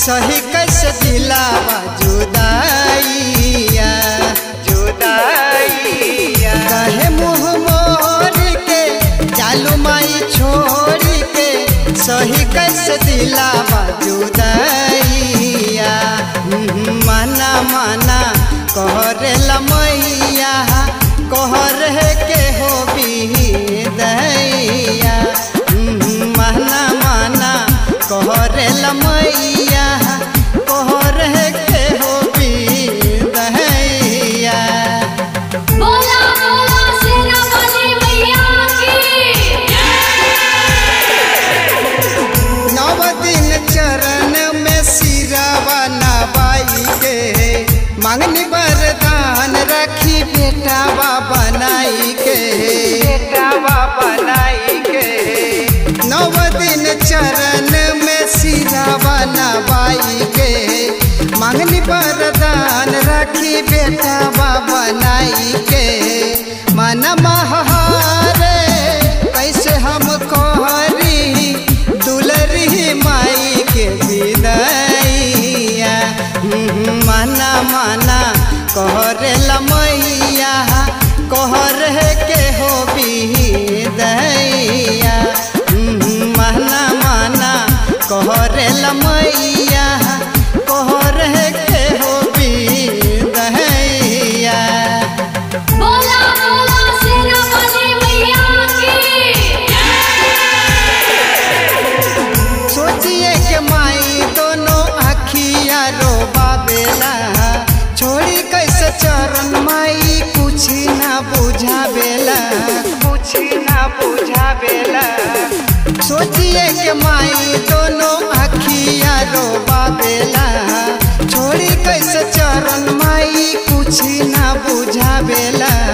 सही कैसे दिलावा जुदाइया जुदाइया कहे मुँह मोर के जालू माई छोड़ के सही कैसे दिलावा जुदाइया हम्म, माना माना कहरेला मैया कहर के हो दैया माना माना कहरेला मैया कहर के हो दैया बोला बोला सेना वाली मैया की नव दिन चरण में सिरावा नवाई के मांगनी वरदान रखी बेटावा बनाई के बेटावा बनाई के नव दिन चरण में सिरावा नवाई के मांगनी वरदान रखी बेटावा बनाई के मन महारे कैसे हम कहरी दुलरी माई के विदैया हम्म, माना माना कहरेला मैया कहर के हो दैया माना माना कहरेला मैया कहर के हो दैया बोला बोला सेना वाली मैया की सोचिए के माई दोनों अखिया रो बाबेला छोड़ी कैसे चरण माई कुछ ना बुझावेला कुछ ना बुझावेला सोचिए के माई दोनों अखिया रो बाबेला छोड़ी कैसे चरण माई कुछ ना बुझावेला